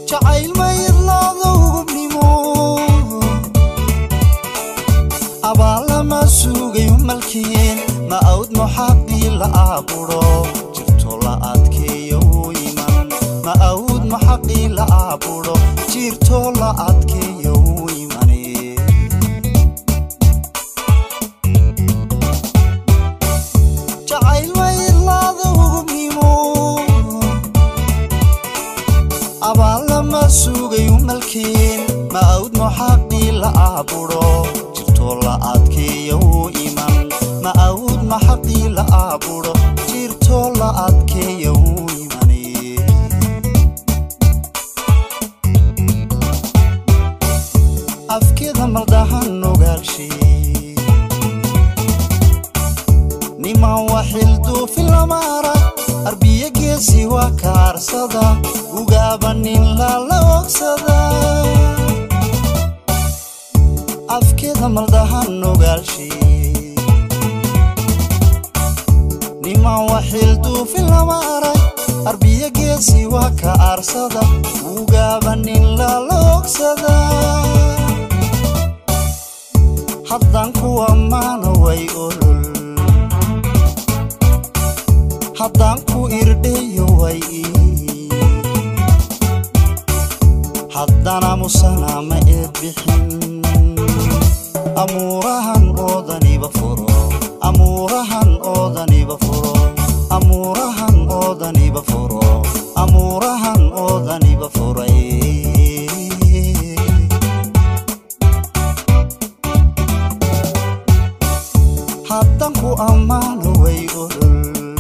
jacayl ma idlaado hubnimo abaallama suugayo malkiin ma awd muxaqii la aabudho jirto la adkeeyo u iman ma awd muxaqii la aabudho jirto la adkeeyo u imane jacayl ma idlaado hubnimo abaallama suugayo malkiin ma awd muxaqii la aabudho jirto la adkeeyo u iman ma awd maxaqii la aabudho jirto la adkeeyo u imane afkeeda maldahan ogaalshee niman waxilduufi lama arag arbiye geesi waa kaarsada ugaaba nin lala ogsada afkeeda maldahan ogaalshee niman waxilduufi lama arag arbiye geesi waa ka aarsada ugaaba nin lala ogsada haddaan ku ammaano way olol haddaan ku irdheeyo way ii haddana musana ma eed bixin amuurahan oodaniba furo amuurahan oodaniba furo amuurahan oodaniba furo amuurahan oodaniba furay haddaan ku ammaano way olol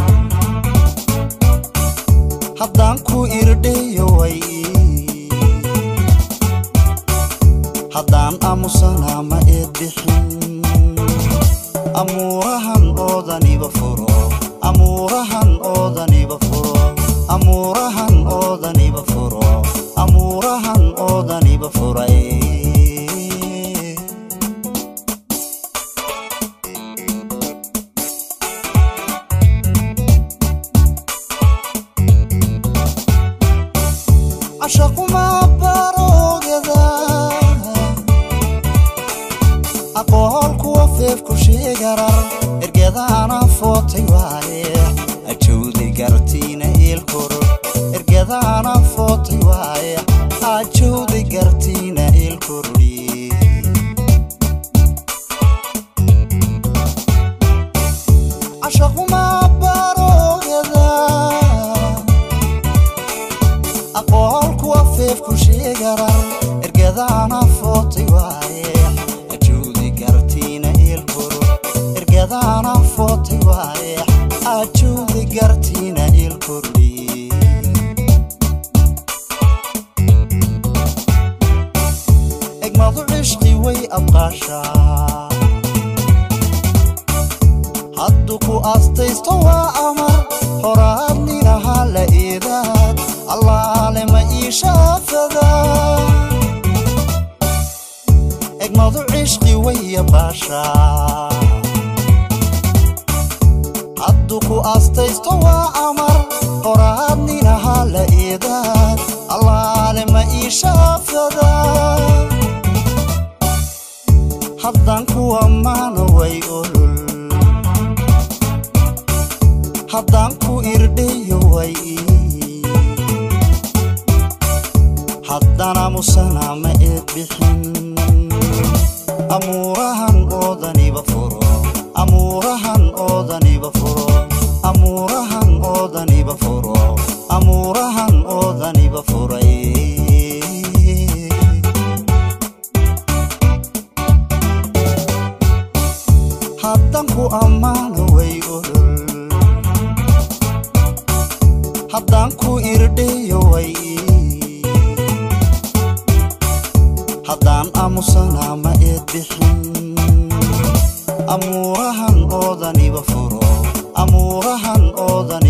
haddaan ku irdheeyo way ii haddaan aamusana ma eed bixin amuurahan oodaniba furo amuurahan oodaniba furo amuurahan oodaniba furo amuurahan oodaniba furay cashaquma baroogada aqool kuwa feefku sheegarar ergadaana footay waaye ajowdi gartiina eelkoro ergadaana footay waaye ajowdi gartiina eelkorori cashaquma baroogada aqool kuwa feefku sheegarar ergadaana footay waaye ajoodi gartiina eelkoro ergadaana footay waaye ajoodi gartiina eelkordi egmadu cishqi way abqaashaa hadduu ku astaysto waa amar horaad ninaha la eedaad allaale ma ii shaafada egmadu cishqi waya baashaa hadduu ku astaysto waa amar horaad ninaha la eedaad allaale ma ii shaafada haddaan ku ammaano way olol haddaan ku irdheeyo way ii haddana musana ma eed bixin amuurahan oodaniba furo amuurahan oodaniba furo amuurahan oodaniba furo amuurahan oodaniba furay haddaan ku ammaano way olol haddaan ku irdheeyo way ii haddaan aamusana ma eed bixin amuurahan oodaniba furo amuurahan oodaniba